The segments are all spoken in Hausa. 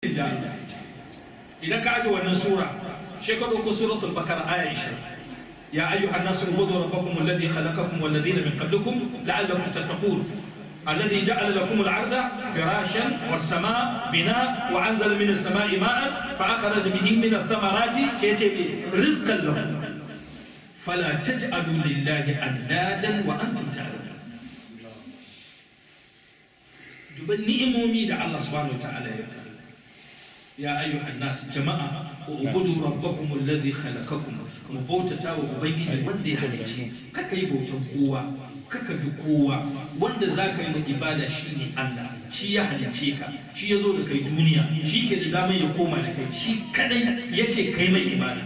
idan ka aje wannan sura shi ka ɗauko suratul bakara aya 20 يا أيها الناس اعبدوا ربكم الذي خلقكم والذين من قبلكم لعلكم تتقون الذي جعل لكم الأرض فراشا والسماء بناء وأنزل من السماء ماء فأخرج به من الثمرات رزقا لكم فلا تجعلوا لله أندادا وأنتم تعلمون duban ni'imomi da Allah subhanahu wa ta'ala ya ya ayyuhan nas jama'a ubudu rabbakum alladhi khalaqakum mu bautata wa ubangiji wanda ya halice kaka yi bautan kowa kaka bi kowa wanda za ka yi ma ibada shi ne Allah shi ya halice ka shi ya zo da kai duniya shi ke da damar ya koma da kai shi kadai ya ce kai mai ibada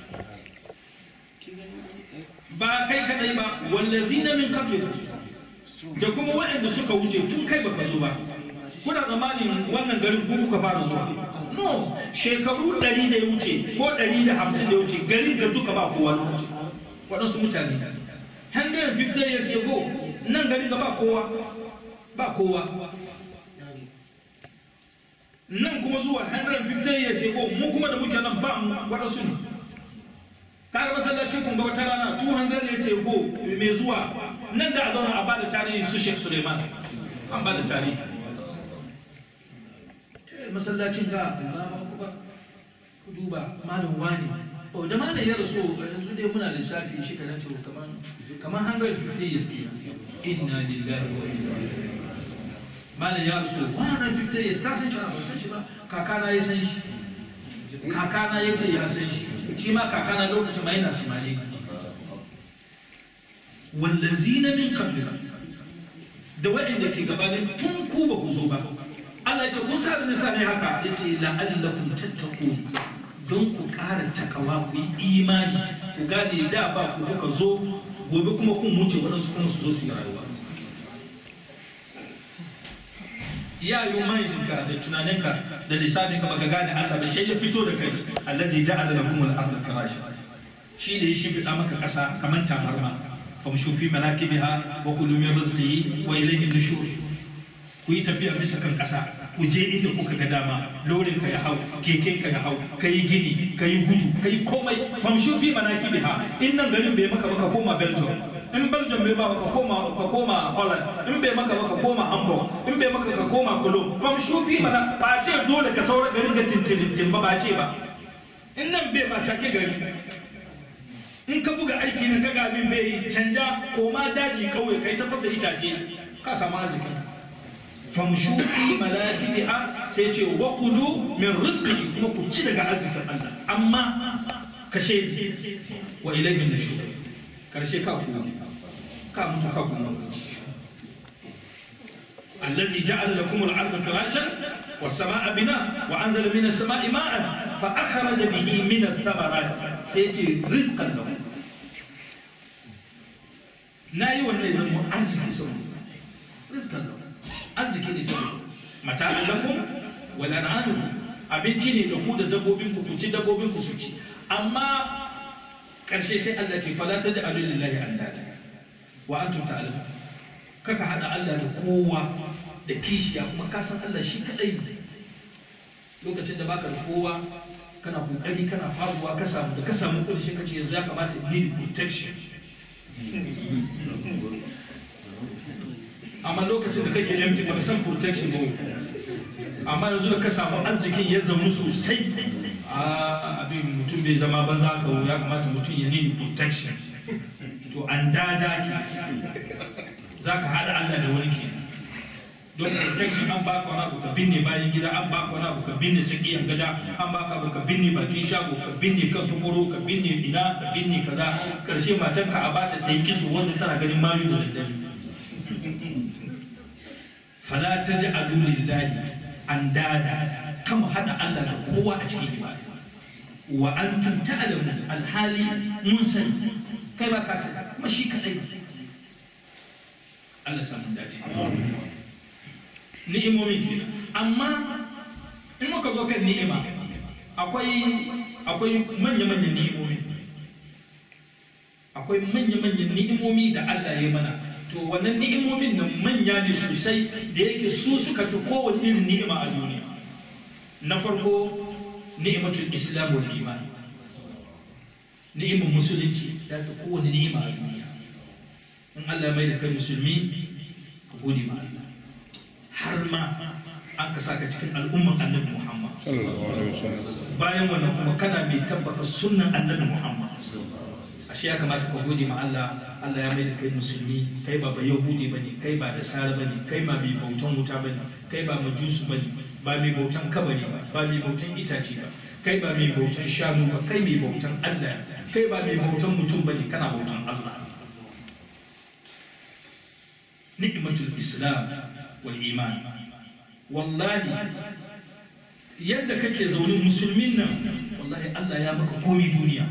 ba kai kadai ba wallazina min qablikum da kuma waɗanda suka wuce tun kai baka zo ba kuna tsammanin wannan garin ku kuka fara zuwa no shekaru ɗari da ya wuce ko ɗari da hamsin da ya wuce garin ga duka ba kowa lokaci waɗansu mutane 150 years ago nan garin ga ba kowa ba kowa nan kuma zuwa 150 years ago mu kuma da muke nan ba mu waɗansu ne kaga masallacin kun ga wata rana 200 years ago mai zuwa nan da a zauna a bada tarihi su Sheikh Suleiman an bada tarihi masallacin ga Allahu akbar ku duba malam wani o da malam ya rasu yanzu dai muna lissafi shi kana cewa kaman kaman 150 years ke inna lillahi wa inna ilaihi malam ya rasu 150 years ka san shi ba san shi ba kakana ya san shi kakana ya ce ya san shi shi ma kakana lokacin ma yana simali wallazina min qablika da waɗanda ke gabanin tun ku ba ku zo ba Allah ya ce kun sa nisa ne haka ya ce la'allakum tattaqun don ku ƙara takawa ku yi imani ku gane da ba ku kuka zo gobe kuma kun wuce waɗansu kuma su zo su yi rayuwa ya yi maininka da tunaninka da lissafinka baka gane Allah ba shi ya fito da kai allazi ja'ala lakum al-ardha firasha shi da ya shimfiɗa maka ƙasa kamar tabarma famshu fi manakibiha wa kulu min rizqihi wa ilayhi nushur ku yi tafiya bisa kan ƙasa ku je inda kuka ga dama lorin ka ya hau keken ka ya hau ka yi gini ka yi gudu ka yi komai famshu fi manakibiha in nan garin bai maka baka koma belgium in belgium bai ba ka koma ka koma holland in bai maka baka koma hamburg in bai maka ka koma cologne famshu fi mana ba ce dole ka saura garin ga tintirin ba ba ce ba in nan bai ma sake gari in ka buga aiki na kaga abin bai yi canja koma daji kauye kai ta fasa itace ka samu arziki famshu fi malakiha sai ce wa kulu min rizqi kuma ku ci daga arzikin Allah amma ka shaidi wa ilayhi nushur karshe ka ku ka mutu ka ku الذي جعل لكم الأرض فراشا والسماء بناء وأنزل من السماء ماء فأخرج به من الثمرات سيأتي رزقا لكم ناي ولا يزمو أرزق سمو رزقا لكم أرزق سمو متاع لكم ولأنعامكم abinci ne da ku da dabbobin ku ci dabbobin ku su ci amma karshe sai Allah ce fala taj'alu lillahi andada wa antum ta'lamun kaka hada Allah da kowa da kishiya kuma ka san Allah shi kadai lokacin da baka da kowa kana kokari kana faruwa ka samu da ka samu kudi shi kace yanzu ya kamata need protection amma lokacin da kake empty ba san protection ba amma yanzu da ka samu arzikin ya zama sosai a abin mutum bai zama banza ka ya kamata mutum ya need protection to an dada ki za ka haɗa Allah da wani kenan don protection an baka wani abu ka binne bayan gida an baka wani abu ka binne sakiyar gada an baka abu ka binne bakin shago ka binne kan tukuro ka binne ina ka binne kaza karshe matan ka a bata ta yi kiso wanda tana ganin mayu da daddare fala taj'alu lillahi andada kama hada Allah da kowa a cikin ibada wa antum ta'lamun alhali mun sani kai ba ka sani kuma shi kadai Allah samu dace ni'imomin kenan amma in muka zo kan ni'ima akwai akwai manya-manyan ni'imomi akwai manya-manyan ni'imomi da Allah ya mana to wannan ni'imomin nan manya ne sosai da yake su suka fi kowane irin ni'ima a duniya na farko ni'imatul islam wal iman ni'imar musulunci ya fi kowane ni'ima a duniya in Allah mai da kai musulmi ka gode ma Allah har ma an ka saka cikin al'ummar annabi Muhammad bayan wannan kuma kana mai tabbata sunnan annabi Muhammad ashe ya kamata ka gode ma Allah Allah ya mai da kai musulmi kai ba ba yahudi bane kai ba da sara bane kai ba mai bautan wuta bane kai ba majusu bane ba mai bautan kabari ba ba mai bautan itace ba kai ba mai bautan shanu ba kai mai bautan Allah kai ba mai bautan mutum bane kana bautan Allah ni'matul islam wal iman wallahi yadda kake zaune musulmin nan wallahi Allah ya maka komi duniya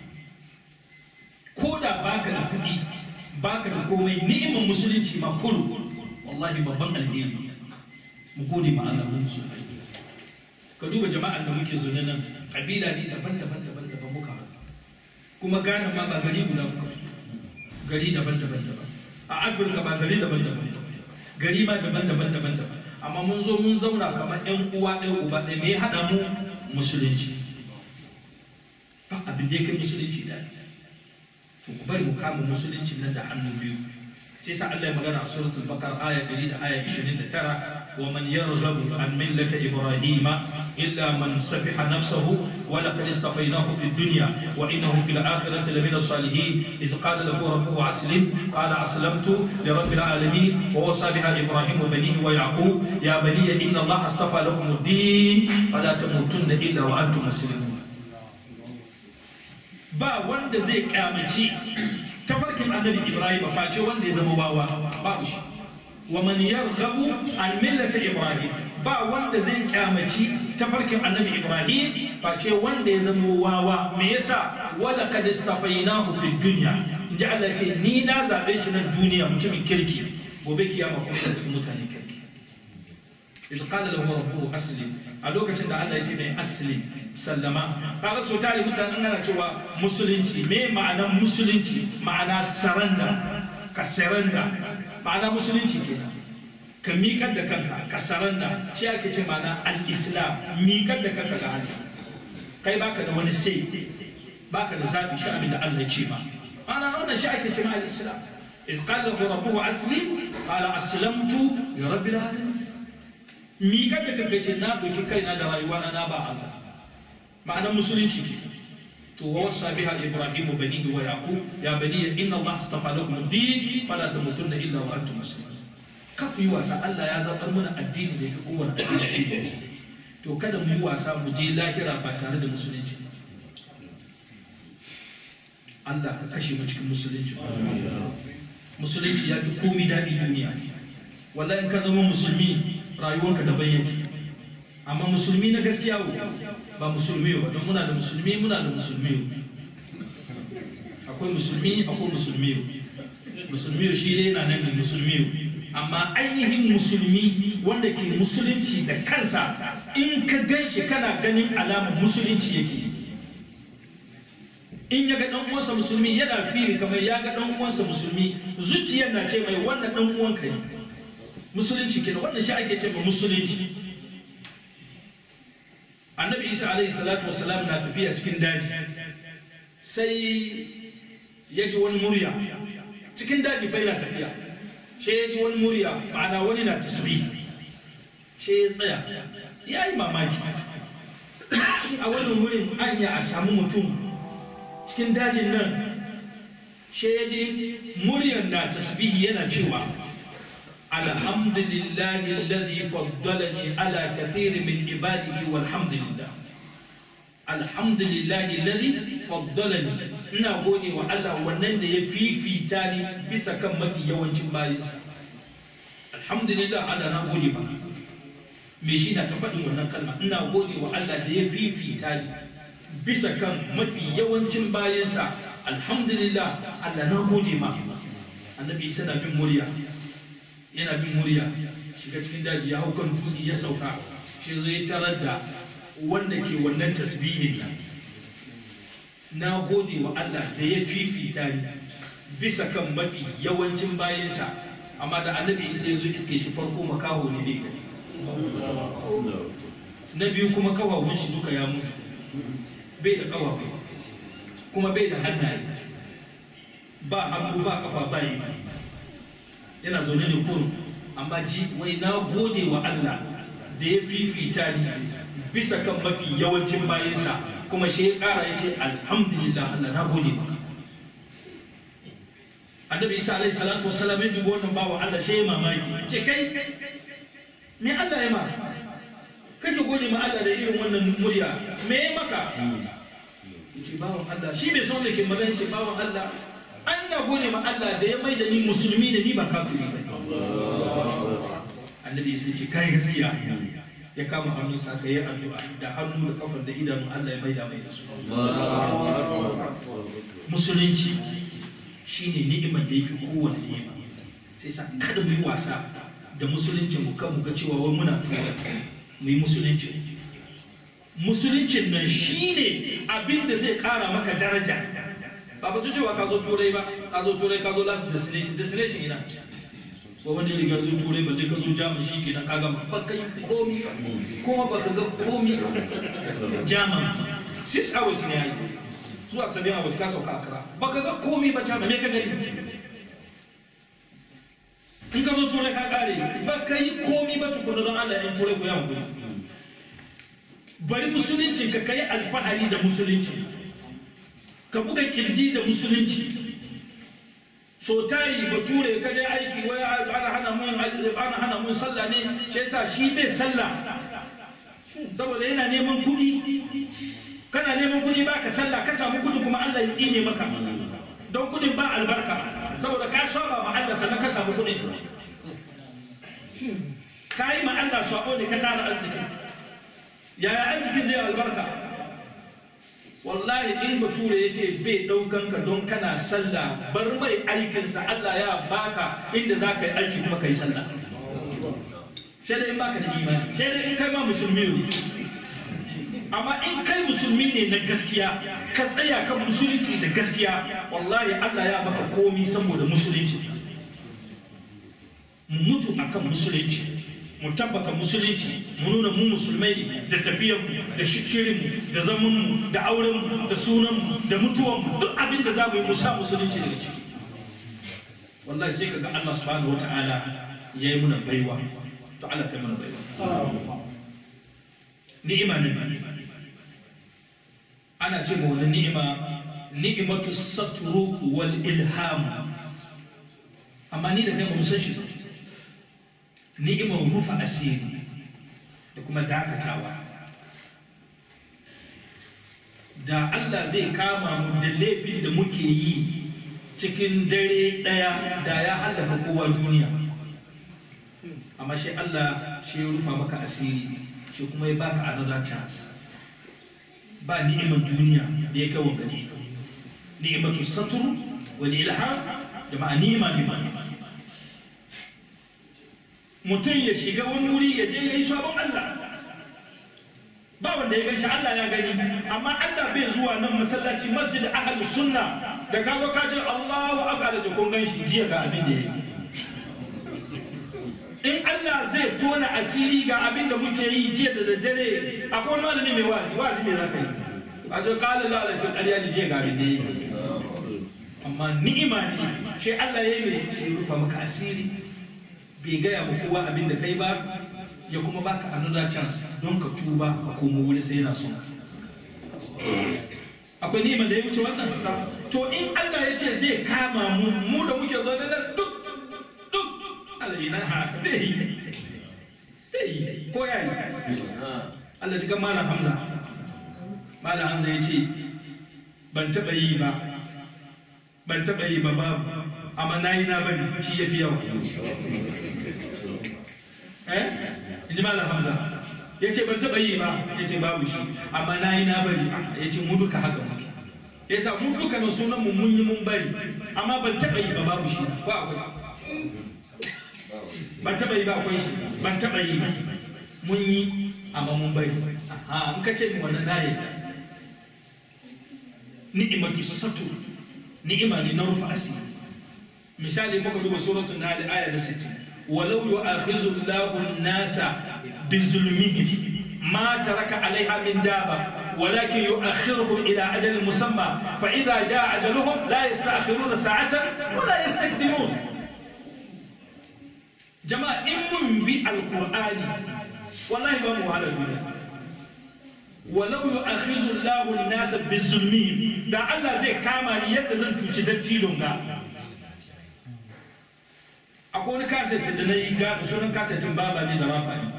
ko da baka da kuɗi baka da komai ni'imar musulunci ma kullu wallahi babban alheri mu gode ma Allah mu musulmai ka duba jama'an da muke zaune nan kabila ne daban-daban daban-daban muka haɗu kuma Ghana ma ba gari guda muka fito gari daban-daban daban a Afirka ba gari daban-daban gari ma daban-daban daban-daban amma mun zo mun zauna kamar ƴan uwa ɗaya uba ɗaya me ya haɗa mu musulunci ba abin da ya kai musulunci da to ku bari mu kama musulunci nan da hannu biyu sai sa Allah ya magana a suratul baqara aya 100 da aya 29 wa man yarghabu an millati ibrahima illa man safiha nafsahu wa laqad istafaynahu fid dunya wa innahu fil akhirati lamina salihin iz qala lahu rabbuhu aslim qala aslamtu li rabbil alamin wa wasa biha ibrahim wa banihi wa yaqub ya bani inna allaha astafa lakum ad-din fala tamutunna illa wa antum muslimun ba wanda zai kyamaci tafarkin annabi ibrahim face wanda ya zama wawa babu shi wa man yarghabu an millata ibrahim ba wanda zai kyamaci tafarkin annabi ibrahim face wanda ya zama wawa me yasa wala kad istafainahu fid dunya inji Allah ce ni na zabe shi nan duniya mutumin kirki gobe kiyama kuma da cikin mutanen kirki idza qala lahu rabbuhu aslim a lokacin da Allah ya ce mai aslim sallama kaga so tare mutanen ana cewa musulunci me ma'anar musulunci ma'ana saranda ka saranda ma'ana musulunci kenan ka miƙar da kanka ka saranda shi ake ce ma'ana al-islam miƙar da kanka ga Allah kai baka da wani sai baka da zabi shi abin da Allah ya ce ma ana wannan shi ake ce ma al-islam iz qala lahu rabbuhu aslim qala aslamtu li rabbil alamin miƙar da kanka ce na doki kaina da rayuwa na ba Allah ma'anar musulunci ke to wa wasa biha ibrahim banihi wa yaqub ya bani inna allah astafa lakum ad-din fala tamutunna illa wa antum muslimun ka ku yi wasa Allah ya zabar mana addini da yake kowane addini shi ne to kada mu yi wasa mu je lahira ba tare da musulunci Allah ka kashe mu cikin musulunci musulunci ya fi komi daɗi duniya wallahi in ka zama musulmi rayuwarka daban yake amma musulmi na gaskiya ba musulmi ba don muna da musulmi muna da musulmi akwai musulmi akwai musulmi musulmi shi ne yana nan ne musulmi amma ainihin musulmi wanda ke musulunci da kansa in ka gan shi kana ganin alamar musulunci yake in ya ga dan uwansa musulmi yana fili kamar ya ga dan uwansa musulmi zuciyar na ce mai wannan dan uwanka ne musulunci kenan wannan shi ake ce mai musulunci annabi isa alaihi salatu wasalam na tafiya cikin daji sai ya ji wani murya cikin daji fa yana tafiya sai ya ji wani murya ma'ana wani na tasbih sai ya tsaya ya yi mamaki shi a wannan wurin anya a samu mutum cikin dajin nan sai ya ji muryar na tasbihi yana cewa الحمد لله الذي فضلني على كثير من عباده والحمد لله الحمد لله الذي فضلني ina gode wa Allah wannan da ya fifita ni bisa kan mafi yawancin bayansa alhamdulillah Allah na gode ba me shi na ta faɗin wannan kalma ina gode wa Allah da ya fifita ni bisa kan mafi yawancin bayansa alhamdulillah Allah na gode ma annabi isa na bin murya yana bin murya shiga cikin daji ya hau kan dutse ya sauka shi zai tarar da wanda ke wannan tasbihin nan na gode wa Allah da ya fifita ni bisa kan mafi yawancin bayansa amma da annabi isa ya zo iske shi farko makaho ne ne na biyu kuma kafafun shi duka ya mutu bai da kafafu kuma bai da hannaye ba hannu ba kafa ba yi yana zaune ne kurum amma ji wai na gode wa Allah da ya fifita ni bisa kan mafi yawancin bayansa kuma shi ya kara ya ce alhamdulillah Allah na gode maka annabi isa alaihi salatu wassalam ya dubi wannan bawa Allah shi ya mamaki ce kai me Allah ya ma kake gode ma Allah da irin wannan murya me ya maka yace bawan Allah shi bai san da ke magana ce bawan Allah an na gode ma Allah da ya mai da ni musulmi da ni ba kafiri ba annabi ya ce kai gaskiya ya kama hannun sa ka yi addu'a da hannu da kafar da idanu Allah ya mai da mai da su musulunci shine ni'imar da yafi kowanne ni'ima sai sa kada mu yi wasa da musulunci mu kan mu ga cewa wai muna tura mu yi musulunci musuluncin nan shine abin da zai kara maka daraja ba ba cewa ka zo turai ba ka zo turai ka zo last destination destination ina ko wanda ya riga zo turai balle ka zo jamus shi kenan ka gama ba kai komi ba kuma ba ka ga komi ba jamus six hours ne yayi zuwa seven hours ka sauka akara ba ka ga komi ba jamus me ka gani in ka zo turai ka kare ba ka yi komi ba tukuna don Allah in turai ku ya hankali bari musulunci ka kai alfahari da musulunci ka buga kirji da musulunci so tari bature ka je aiki wai ana hana mun ana hana mun sallah ne shi yasa shi bai sallah saboda yana neman kuɗi kana neman kuɗi ba ka sallah ka samu kuɗi kuma Allah ya tsine maka don kuɗin ba albarka saboda ka saba ma Allah sannan ka samu kuɗi ka yi ma Allah sabo ne ka tara arziki yaya arzikin zai albarka wallahi in bature ya ce bai ɗaukan ka don kana sallah bar mai aikinsa Allah ya baka inda za ka yi aiki kuma ka yi sallah sai dai in baka da imani sai dai in kai ma musulmi ne amma in kai musulmi ne na gaskiya ka tsaya kan musulunci da gaskiya wallahi Allah ya maka komi saboda musulunci mu mutu akan musulunci mu tabbata musulunci mu nuna mu musulmai ne da tafiyanmu da shirinmu da zamanmu da aurenmu da sunanmu da mutuwanmu duk abin da za mu yi musa musulunci daga ciki wallahi sai kaga Allah subhanahu wata'ala ya yi muna baiwa to Allah kai mana baiwa ni'ima ne ana ce ma wani ni'ima ni'imatu satru wal ilham amma ni da kai ba mu san shi ba ni'imar rufa asiri da kuma dakatawa da Allah zai kama mu da laifin da muke yi cikin dare ɗaya da ya hallaka kowa duniya amma shi Allah shi ya rufa maka asiri shi kuma ya baka another chance ba ni'imar duniya da ya kai wa gani ni'imatu satur wal ilham da ma'a ni'ima ne mutum ya shiga wani wuri ya je ya yi sabon Allah ba wanda ya ganshi Allah ya gani amma Allah bai zuwa nan masallaci masjid ahlus sunna da ka zo ka ce Allahu akbar da kun ganshi jiya ga abin da yayi in Allah zai tona asiri ga abin da muke yi jiya da daddare akwai wani malami mai wazi wazi me zaka yi a zo kala lalacin ƙarya ne jiya ga abin da yayi amma ni'ima ne shi Allah ya yi mai shi rufa maka asiri bai gaya ma kowa abin da kai ba ya kuma baka another chance don ka tuba ka komo wuri sai yana son akwai ni'imar da ya wuce wannan to in Allah ya ce zai kama mu mu da muke zaune nan duk duk alaina ha bai bai ko ya yi Allah cikin malam Hamza malam Hamza ya ce ban taɓa yi ba ban taɓa yi ba babu amma na yi na bari shi ya fi yawa eh inji malam hamza ya ce ban taɓa yi ba ya ce babu shi amma na yi na bari ya ce mu duka haka muke ya sa mu duka na sunan mu mun yi mun bari amma ban taɓa yi ba babu shi ko akwai ban taɓa yi ba akwai shi ban taɓa yi ba mun yi amma mun bari a in ka ce mu wannan na yi ni'imatu satu ni'ima ne na rufa asiri misali muka duba suratul nahl aya na 60 walau yu'akhizu Allahu an-nasa bi zulmihim ما ترك عليها من دابة ولكن يؤخرهم إلى أجل مسمى فإذا جاء أجلهم لا يستأخرون ساعة ولا يستقدمون جماعة إن بالقرآن والله ما مو على الدنيا ولو يؤخذ الله الناس بالظلمين da Allah zai kama ni yadda zan cuci dattijon ga akwai wani kaset da na yi ga sunan kasetin baba ne da rafa ne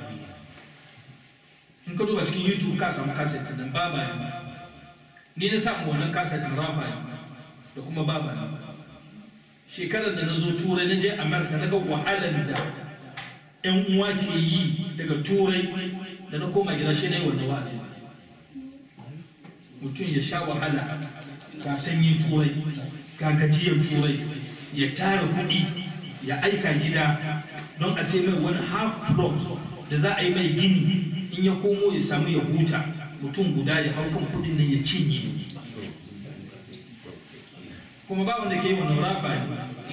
in ka duba cikin youtube ka samu kasetin da baba ne ni na samu wannan kasetin rafa ne da kuma baba ne shekarar da na zo turai na je america na ga wahalar da yan uwa ke yi daga turai da na koma gida shi ne wannan wa'azi mutum ya sha wahala ga sanyin turai ga gajiyar turai ya tara kuɗi ya aika gida don a sai mai wani half plot da za a yi mai gini in ya komo ya samu ya huta mutum guda ya hau kan kuɗin nan ya cinye kuma ba wanda ke yi wannan rafa ne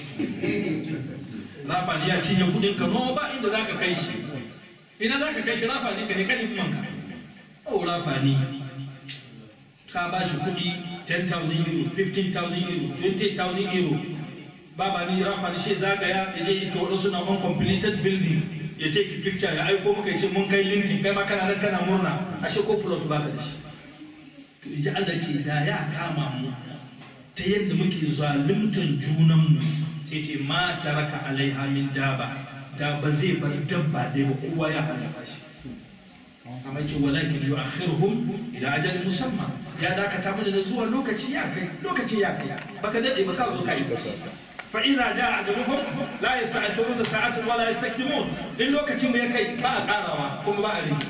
rafa ne ya cinye kuɗin ka no ba inda za ka kai shi ina za ka kai shi rafa ne ka ne kanin kuma ka oh rafa ne ka ba shi kuɗi 10,000 euro 15,000 euro 20,000 euro baba ni rafa ni shi zagaya ya je iska waɗansu na uncompleted building ya take picture ya aiko maka ya ce mun kai lintin kai ma kana nan kana murna ashe ko plot baka da shi to in ji Allah ce da ya kama mu ta yadda muke zaluntan junanmu sai ce ma taraka alaiha min daba da ba zai bar dabba dai ba kowa ya halaka shi amma ce walakin yu'akhiruhum ila ajalin musamman ya dakata mana da zuwa lokaci ya kai lokaci ya kai baka dade ba ka zo ka isa fa idza jaa ajaluhum la yasta'khiruna sa'atan wala yastakdimun in lokacin da ya kai ba a karawa kuma ba a rage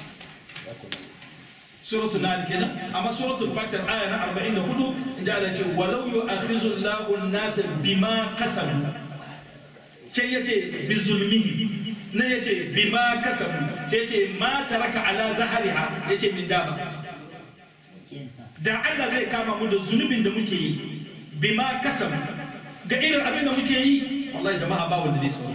suratul nahl kenan amma suratul fatir aya na 44 inda Allah ce walau yu'akhizu Allahu an-nasa bima kasabu can yace bi zulmihi na yace bima kasabu ce ce ma taraka ala zahariha yace min daba da Allah zai kama mu da zunubin da muke yi bima kasam ga irin abin da muke yi wallahi jama'a ba wanda zai sauri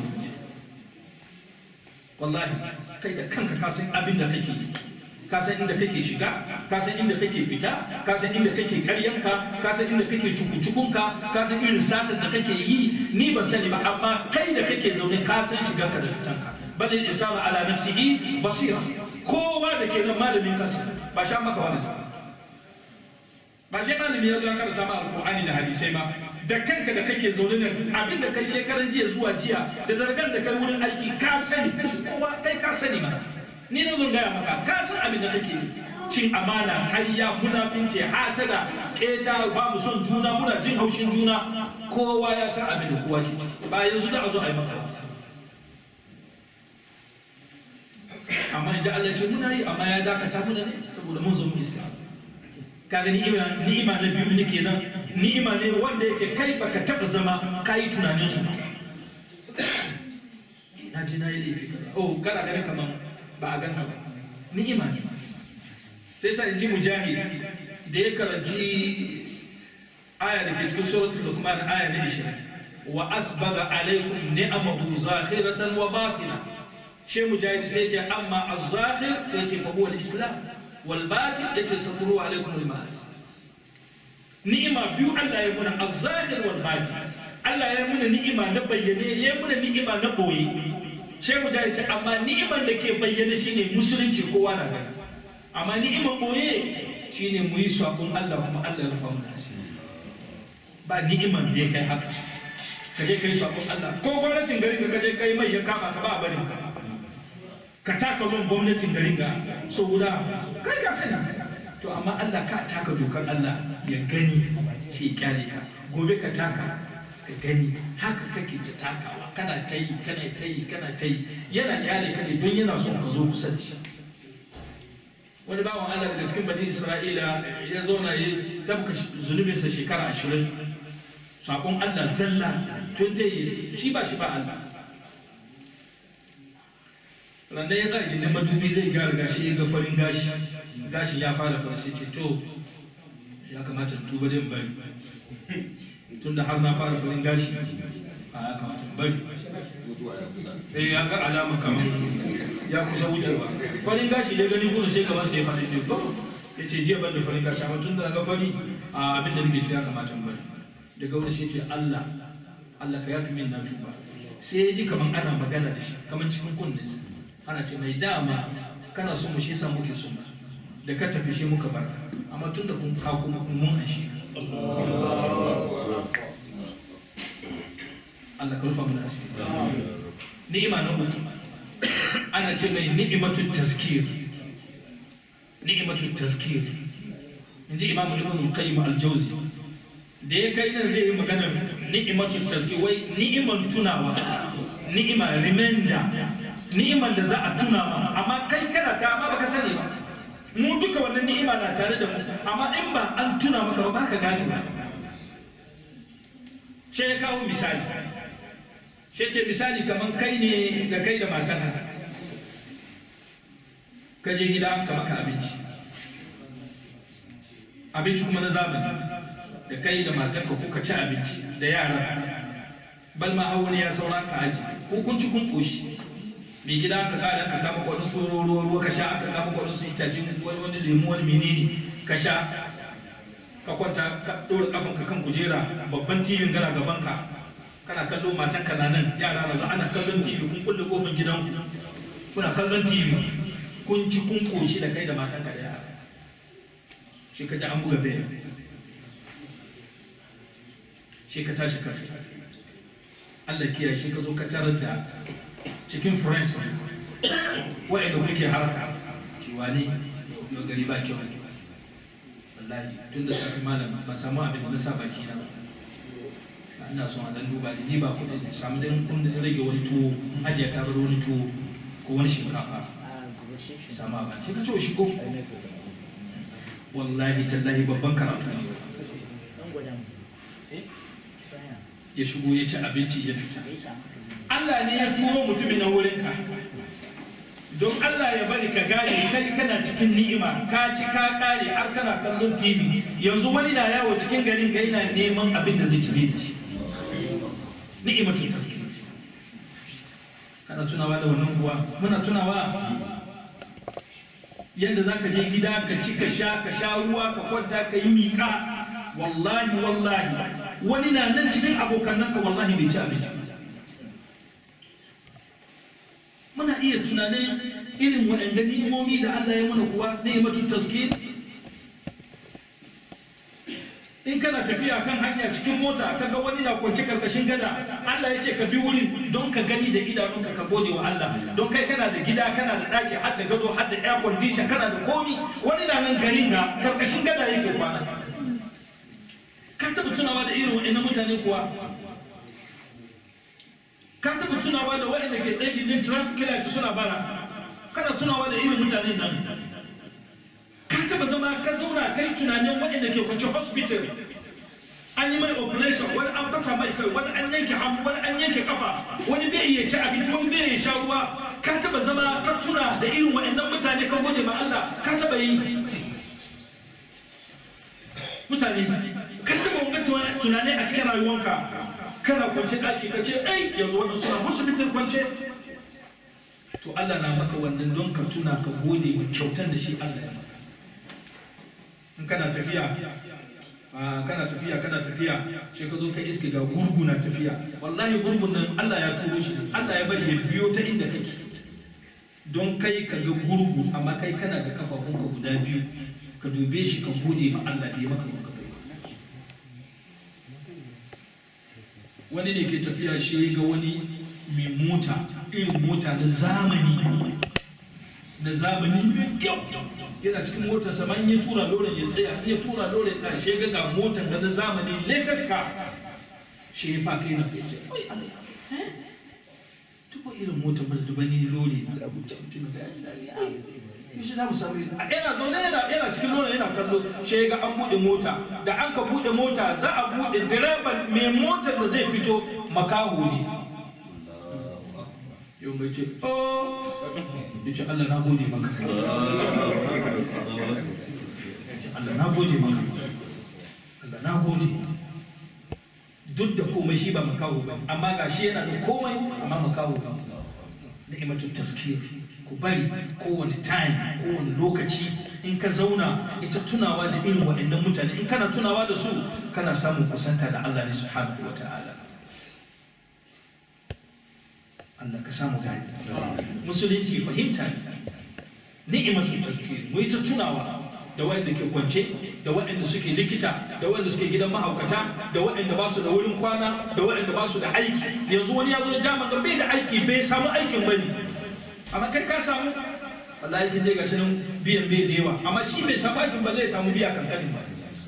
wallahi kai da kanka ka san abin da kake yi ka san inda kake shiga ka san inda kake fita ka san inda kake karyanka ka san inda kake cukucukunka ka san irin satar da kake yi ni ban sani ba amma kai da kake zaune ka san shigarka da fitanka bal insanu ala nafsihi basira kowa da ke nan malamin kansa ba sha maka wani ba shi malami ya zo ya karanta ma alqur'ani da hadisai ba da kanka da kake zaune nan abin da kai shekaran jiya zuwa jiya da dargan da kai wurin aiki ka sani kowa kai ka sani ma ni na zo gaya maka ka san abin da kake cin amana ƙarya munafinci hasada keta ba mu son juna muna jin haushin juna kowa ya san abin da kowa ke ciki ba yanzu da a zo a yi maka amma inda Allah ce muna yi amma ya dakata muna ne saboda mun zo mu iska kaga ni'ima ni'ima na biyu nake zan ni'ima ne wanda yake kai baka taba zama kai tunanin su na je na yi laifi oh kana ganin kaman ba a ganka ba ni'ima ne sai sa in ji mujahid da ya karanci aya da ke cikin suratul luqman aya na 20 wa asbaga alaikum ni'amahu zakhiratan wa batina shi mujahid sai ce amma az-zahir sai ce fa huwa al-islam wal batin yace saturu alaikum al-ma'as ni'ima biyu Allah ya muna az-zahir wal batin Allah ya muna ni'ima na bayyane ya muna ni'ima na boye shi mujahid ce amma ni'iman da ke bayyane shine musulunci kowa na gani amma ni'iman boye shine mu yi sabon Allah kuma Allah ya rufa mu asiri ba ni'iman da ya kai haka ka je kai sabon Allah ko gwamnatin garin ka je kai mai ya kama ka ba barin ka ka taka lon gwamnatin garin ga so guda kai ka sani to amma Allah ka taka dokar Allah ya gani shi kyale ka gobe ka taka ka gani haka kake ta takawa kana ta yi kana ta yi kana ta yi yana kyale ka ne don yana son ka zo kusa da shi wani bawan Allah daga cikin bani Isra'ila ya zauna ya tabka zunubinsa shekara ashirin sakon Allah zalla 20 years shi ba shi ba Allah ranar ya zagi na madubi zai gyara gashi ya ga farin gashi gashi ya fara fara sai ce to ya kamata in tuba dai bari tun da har na fara farin gashi a ya kamata in bari eh ya ga alama kamar ya kusa wucewa farin gashi da gani gudu sai gaban sai ya fara ce to ya ce jiya ban da farin gashi amma tun da na ga fari a abin da nake ciki ya kamata in bari daga wani sai ce Allah Allah ka yafi min na tuba sai ya ji kamar ana magana da shi kamar cikin kunninsa ana ce mai dama kana son mu shi yasa muke son ka da ka tafi shi muka bar amma tun da kun ka kuma kun mun an shi Allah ka rufa mana asiri ni'ima na uku ana ce mai ni'imatu tazkir ni'imatu tazkir inji imamu ibn qayyim al-jawzi da ya kai nan zai yi magana ni'imatu tazkir wai ni'iman tunawa ni'ima remainder ni'iman da za a tuna ma amma kai kana ta amma baka sani ba mu duka wannan ni'ima na tare da mu amma in ba an tuna maka ba baka gane ba shi ya kawo misali shi ce misali kamar kai ne da kai da matanka ka je gida an ka maka abinci abinci kuma na zamani da kai da matanka kuka ci abinci da yara bal ma wani ya saura ka aji ko kun ci kun koshi mai gida aka kada aka kama kwanin su ruwa ruwa ka sha aka kama kwanin su itace wani wani lemu wani menene ka sha ka kwanta ka ɗora kafan ka kan kujera babban tibin kana gaban ka kana kallo matan ka na nan yara na ana kallon tv kun kulle kofin gidan kuna kallon tv kun ci kun koshi da kai da matan ka da yara shi ka ji an buga bayan shi ka tashi karfi Allah kiyaye shi ka zo ka tarar da cikin friends wa'anda kuke haraka cewa ne yau gari ba kyau wallahi tun da safi malam ba samu abin da na sa baki na ina son a dan duba ni ba kuɗi samu dan kun rage wani tuwo ajiye ta bar wani tuwo ko wani shinkafa samu a baki ka ce shi ko wallahi tallahi babban karatu ne ya shigo ya ci abinci ya fita Allah ne ya turo mutumin na wurinka don Allah ya bari ka gane kai kana cikin ni'ima ka ci ka kare har kana kallon TV yanzu wani na yawo cikin garin ga yana neman abin da zai ci da shi ni'ima tun taske kana tunawa da wannan kuwa muna tunawa yadda za ka je gida ka ci ka sha ka sha ruwa ka kwanta ka yi miƙa wallahi wallahi wani na nan cikin abokan nan ka wallahi bai ci abinci muna iya tunanin irin waɗanda ni'imomi da Allah ya mana kuwa ni'imatu tazkir in kana tafiya kan hanya cikin mota kaga wani na kwance karkashin gada Allah ya ce ka bi wurin don ka gani da idanunka ka gode wa Allah don kai kana da gida kana da ɗaki har da gado har da air condition kana da komi wani na nan garin ga karkashin gada yake kwana ka taɓa tunawa da irin waɗannan mutane kuwa ka taɓa tunawa da waɗanda ke tsaye gindin traffic light suna bara kana tunawa da irin mutanen nan ka taɓa zama ka zauna kai tunanin waɗanda ke kwanci hospital an yi mai operation wani an fasa mai kai wani an yanke hannu wani an yanke kafa wani bai iya ci abinci wani bai iya sha ruwa ka taɓa zama ka tuna da irin waɗannan mutane ka gode ma Allah ka taɓa yi mutane ka taɓa wani tunani a cikin rayuwanka kana kwance ɗaki ka ce ai yanzu wannan suna hospital kwance to Allah na maka wannan don ka tuna ka gode wa kyautar da shi Allah ya maka in kana tafiya kana tafiya kana tafiya sai ka zo ka iske ga gurgu na tafiya wallahi gurgun nan Allah ya turo shi Allah ya bari ya biyo ta inda kake don kai ka ga gurgu amma kai kana da kafafunka guda biyu ka dube shi ka gode ma Allah da ya maka maka bai wani ne ke tafiya shi ga wani mai mota irin mota na zamani na zamani mai kyau yana cikin motar sa in ya tura loren ya tsaya in ya tura loren ya tsaya shi ga ga motar da na zamani latest car shi ya fa kai na kai ce oi Allah tuko irin motar ba da bani lori na abuja mutum da ya ji dadi yaushe za mu samu yana zaune yana yana cikin lona yana kallo shi ga an bude mota da an ka bude mota za a bude direban mai motar da zai fito makaho ne yau mai ce oh ya ce Allah na gode maka Allah na gode maka Allah na gode duk da komai komai shi ba makaho ba amma ga shi yana da komai amma makaho ba ni'imatu taskir ku bari kowane time kowane lokaci in ka zauna ita tunawa da irin waɗannan mutane in kana tunawa da su kana samun kusanta da Allah ne subhanahu wa ta'ala Allah ka samu gani musulunci fahimta ne ni'imatu taskir mu ita tunawa da waɗanda ke kwance da waɗanda suke likita da waɗanda suke gidan mahaukata da waɗanda ba su da wurin kwana da waɗanda ba su da aiki yanzu wani ya zo jama da bai da aiki bai samu aikin bane amma kai ka samu wallahi kin je gashi nan biyan bai da yawa amma shi bai samu aikin ba zai samu biya kankanin ba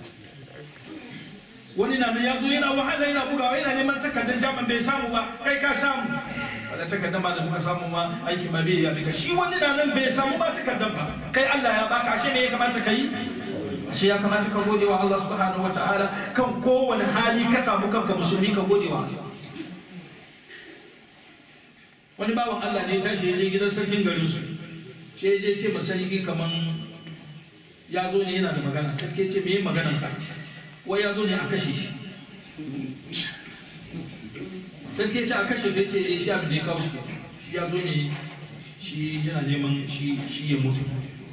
wani na nan ya zo yana wahala yana bugawa yana neman takardar jaman bai samu ba kai ka samu wadda takardar ma da muka samu ma aiki ma bai ya daga shi wani na nan bai samu ba takardar ba kai Allah ya baka ashe me ya kamata ka yi ashe ya kamata ka gode wa Allah subhanahu wataala kan kowane hali ka samu kanka musulmi ka gode wa Allah wani bawan Allah ne ya tashi ya je gidan sarkin garin su shi ya je ce ma sarki kaman ya zo ne yana da magana sarki ya ce me yin maganar ka wai ya zo ne a kashe shi sarki ya ce a kashe ya ce shi abin da ya kawo shi shi ya zo ne shi yana neman shi ya mutu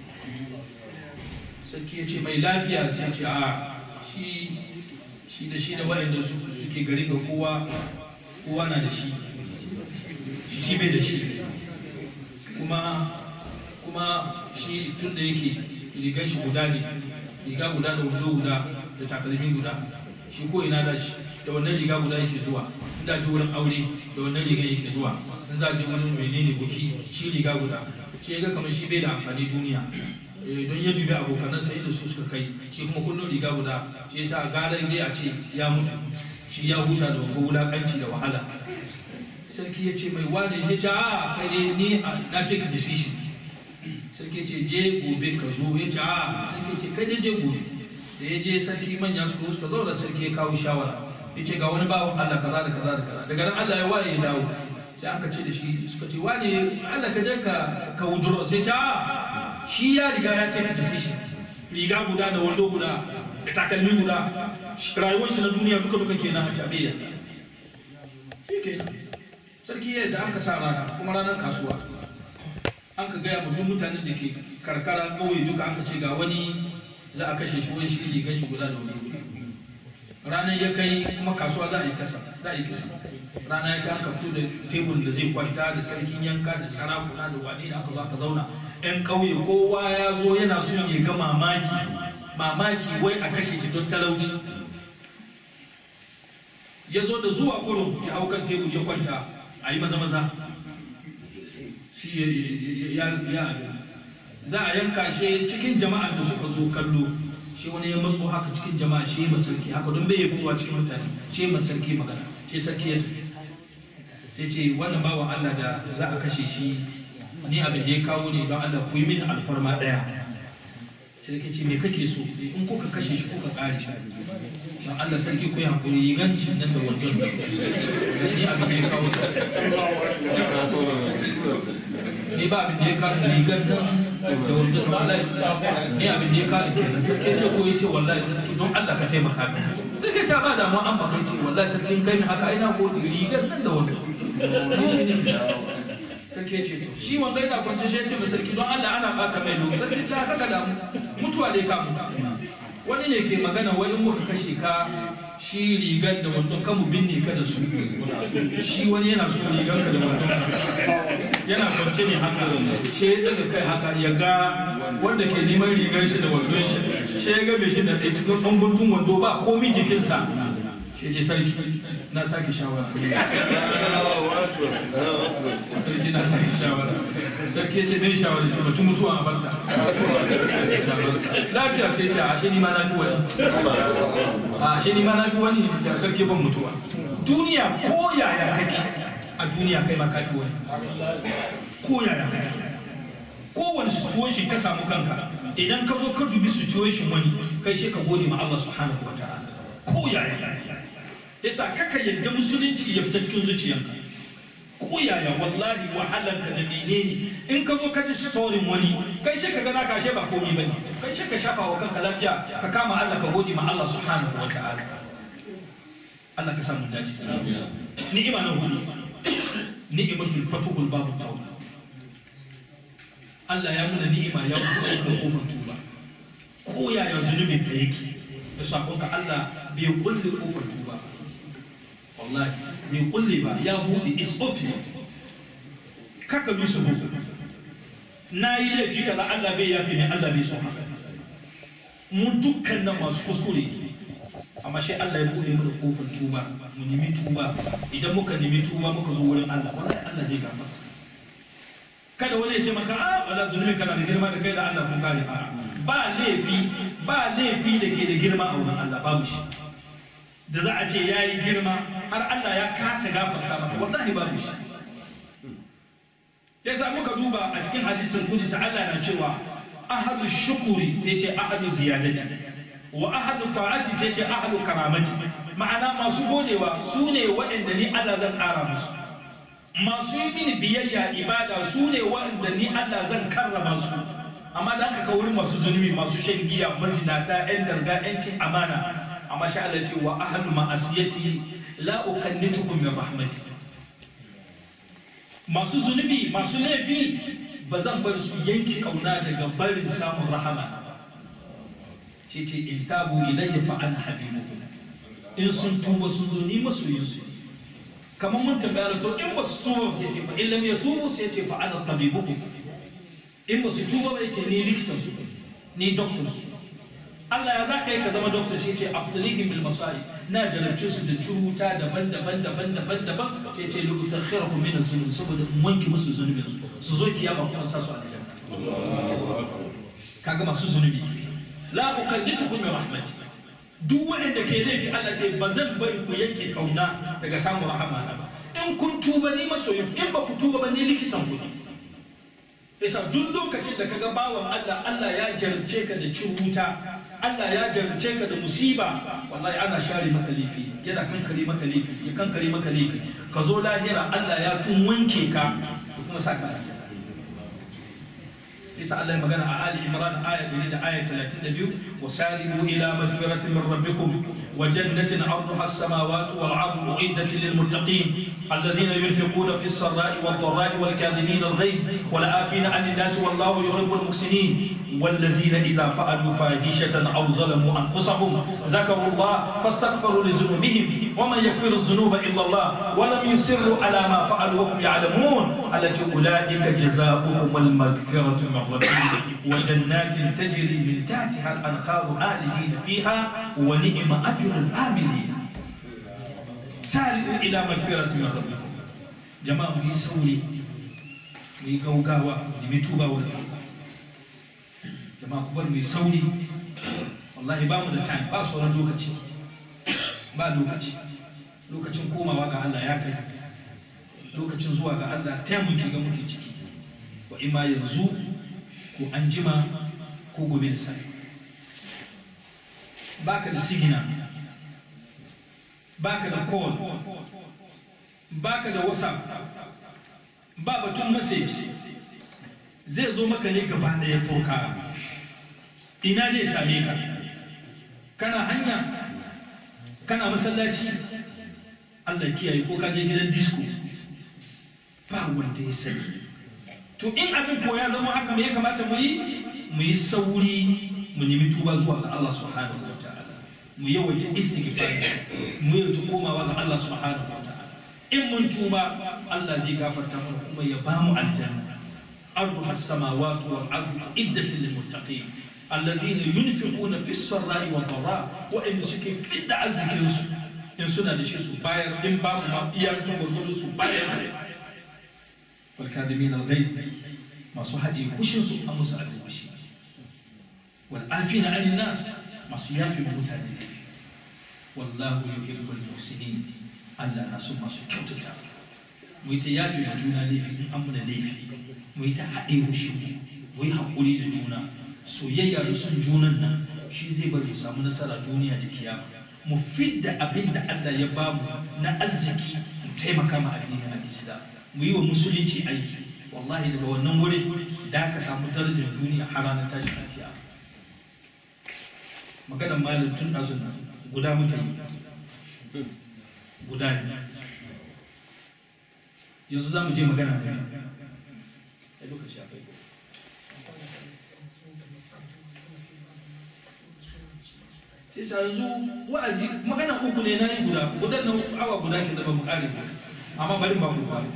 sarki ya ce mai lafiya sai ce a shi shi da shi da waɗanda suke gari ga kowa kowa na da shi shi shi bai da shi kuma kuma shi tun da yake rigan shi guda ne riga guda da wando guda da takalmi guda shi ko ina da shi da wannan riga guda yake zuwa in da je wurin aure da wannan riga yake zuwa in za je wurin menene buki shi riga guda shi ga kamar shi bai da amfani duniya don ya dubi abokanan sai da su suka kai shi kuma kullum riga guda shi yasa garan dai a ce ya mutu shi ya huta da wanga wulakanci da wahala sarki ya ce mai wane ya ce a kai dai ni na take decision sarki ya ce je gobe ka zo ya ce a sarki ya ce kai dai je gobe da ya je sarki manya su suka zauna sarki ya kawo shawara ya ce ga wani bawan Allah kaza da kaza da kaza daga nan Allah ya waye ya dawo sai aka ce da shi suka ce wane Allah ka je ka ka wujuro sai ce a shi ya riga ya take decision riga guda da wando guda da takalmi guda rayuwar shi na duniya duka duka kenan a tabiya sarki yadda an ka sa rana kuma ranar kasuwa an ka gaya ma duk mutanen da ke karkara kawai duka an ka ce ga wani za a kashe shi wani shi rigar shi guda da wani ranar ya kai kuma kasuwa za a yi kasa za a yi kisa rana ya kai an ka fito da tebur da zai kwanta da sarkin yanka da sarakuna da wani da aka zo aka zauna yan ƙauye kowa ya zo yana son ya ga mamaki mamaki wai a kashe shi don talauci ya zo da zuwa kurum ya hau kan tebur ya kwanta a yi maza maza shi ya za a yanka shi cikin jama'a da suka zo kallo shi wani ya matso haka cikin jama'a shi ma sarki haka don bai ya fitowa cikin mutane shi ma sarki magana shi sarki ya tafi sai ce wannan bawan Allah da za a kashe shi ni abin da ya kawo ne don Allah ku yi mini alfarma daya sarki ce me kake so in kuka kashe shi kuka kare shi don Allah sarki ku yi hankuri yi gan shi nan da wannan ni abin da ya kawo ni ba abin da ya kawo rigar nan da wanda wallahi ni abin da ya kawo kenan sarki ce ko yace wallahi don Allah ka taimaka min sai ka ce ba da mu an baka ce wallahi sarkin kai haka ina ko rigar nan da wanda ni shi ne sarki ya ce to shi wanda yana kwance shi ya ce sarki don Allah ana bata mai lokaci sarki ce haka da mutuwa dai ka mutu wani ne ke magana wai in muka kashe ka shi rigar da wando kan mu binne ka da su shi wani yana so rigar ka da wando yana kwance ne haka shi ya daga kai haka ya ga wanda ke neman rigar shi da wandon shi shi ya ga mai shi da tsaye cikin ɗan guntun wando ba komi jikinsa shi ce sarki na sake shawara sarki na sake shawara sarki ya ce dai shawara ce mutum mutuwa a barta lafiya sai ce a shi ni ma na fi wani a shi ni ma na fi wani ce sarki ban mutuwa duniya ko yaya kake a duniya kai ma ka fi wani ko yaya kake kowane situation ka samu kanka idan ka zo ka dubi situation wani kai shi ka gode ma Allah subhanahu wa ta'ala ko yaya yasa kaka yadda musulunci ya fita cikin zuciyanka ko yaya wallahi wahalanka da menene in ka zo ka ji storin wani kai shi ka gana kashe ba komai bane kai shi ka shafa wa kanka lafiya ka kama Allah ka gode ma Allah subhanahu wa ta'ala Allah ka samu dace ni'ima na hudu ni'imatul fatuhul babu tauba Allah ya muna ni'ima ya buɗe da kofar tuba ko yaya zunubin da yake da sakon ka Allah bai kulle kofar tuba wallahi bai kulle ba ya buɗe is open kaka bi su buɗe na yi laifi kaza Allah bai yafi ne Allah bai so haka mu dukkan nan masu kuskure amma shi Allah ya buɗe mana kofar tuba mu nemi tuba idan muka nemi tuba muka zo wurin Allah wallahi Allah zai gafarta kada wani ya ce maka a wala zunubi kana da girma da kai da Allah kun kare a ba laifi ba laifi da ke da girma a wurin Allah babu shi da za a ce ya yi girma har Allah ya kasa gafarta maka wallahi babu shi ya sa muka duba a cikin hadisin kudisi Allah na cewa ahadu shukuri sai ce ahadu ziyadati wa ahadu ta'ati sai ce ahadu karamati ma'ana masu godewa su ne waɗanda ni Allah zan ƙara musu masu yi mini biyayya ibada su ne waɗanda ni Allah zan karrama su amma da aka wurin masu zunubi masu shan giya mazinata yan darga yan cin amana amma sha Allah ce wa ahadu ma'asiyati la ukannitukum min rahmati masu zunubi masu laifi ba zan bar su yanke kauna daga barin samun rahama ce ce in tabu ilayya fa ana habibuhum in sun tuba sun zo ni masoyinsu ne kamar mun tambaya to in ba su tuba sai ce fa in lam yatubu sai ce fa ana tabibuhum in ba su tuba ba ce ni likitan su ni doctor su Allah ya zaka yi ka zama doctor shi ce abtalihim bil masari na jarabce su da curuta daban-daban daban-daban daban sai ce li utakhirahu min az-zulum saboda in wanke musu zunubin su su zo kiyama kuma sa su aljanna kaga masu zunubi la uqaddituhum min rahmati duk waɗanda ke laifi Allah ce ba zan bari ku yanke kauna daga samun rahama na ba in kun tuba ni masoyin in ba ku tuba ba ni likitan ku ne isa duk lokacin da kaga bawan Allah Allah ya jarabce ka da cin wuta Allah ya jarabce ka da musiba wallahi ana share maka laifi yana kankare maka laifi ya kankare maka laifi ka zo lahira Allah ya tun wanke ka da kuma sa ka isa Allah ya magana a Ali Imran aya 100 da aya 32 wasaribu ila magfiratin min rabbikum wa jannatin 'arduha as-samawati wal 'ardu u'iddat lil muttaqin alladhina yunfiquna fi as-sarra'i wad dharra'i wal kadhimin al-ghayz wal 'afina 'anil nas wallahu yuhibbul muhsinin والذين إذا فعلوا فاحشة أو ظلموا أنفسهم ذكروا الله فاستغفروا لذنوبهم ومن يغفر الذنوب إلا الله ولم يصروا على ما فعلوا وهم يعلمون التي أولئك جزاؤهم المغفرة من ربهم وجنات تجري من تحتها الأنهار خالدين فيها ونعم أجر العاملين سارعوا إلى مغفرة من ربكم جماعة يسوي ويقوقاوا لمتوبة والله jama'a ku bar mai sauri wallahi ba mu da time ba sauran lokaci ba lokaci lokacin komawa ga Allah ya kai lokacin zuwa ga Allah ta muke ga muke ciki wa ima yanzu ko an jima ko gobe da sai baka da sigina baka da call baka da whatsapp ba batun message zai zo maka ne gaba ɗaya turka ina zai same ka kana hanya kana masallaci Allah kiyaye ko ka je gidan disco ba wanda ya sani to in abin ko ya zama haka me ya kamata mu yi mu yi sauri mu nemi tuba zuwa ga Allah subhanahu wa ta'ala mu yawaita istighfar mu yawaita komawa ga Allah subhanahu wa ta'ala in mun tuba Allah zai gafarta mana kuma ya bamu aljanna arduha as-samawati wal ardu iddatul lil muttaqin الذين ينفقون في السراء والضراء وإن سكي في التعزك إن سنة لشي سباير إن باب ما إياكتم والغلو سباير والكاذبين الغيظ ما صحت يكشن سوء أمس أبي وشي والآفين عن الناس ما صيافي مبتاني والله يحب المحسنين ألا ناس ما سكوتتا ويتيافي مجونا ليفي أمنا ليفي ويتحقي وشي ويحقولي لجونا soyayya da son junan nan shi zai bari mu samu nasara duniya da kiyama mu fidda abin da Allah ya bamu na arziki mu taimaka ma addinin al-Islam mu yi wa musulunci aiki wallahi daga wannan wuri da ka samu darajar duniya har ranar tashin kiyama maganar malam tun ɗazun nan guda muka yi guda ne yanzu za mu je magana da lokaci ya kai sai sa yanzu wa'azi magana uku ne na yi guda gudan nan awa guda ke da ba mu kare ba amma bari ba ku ba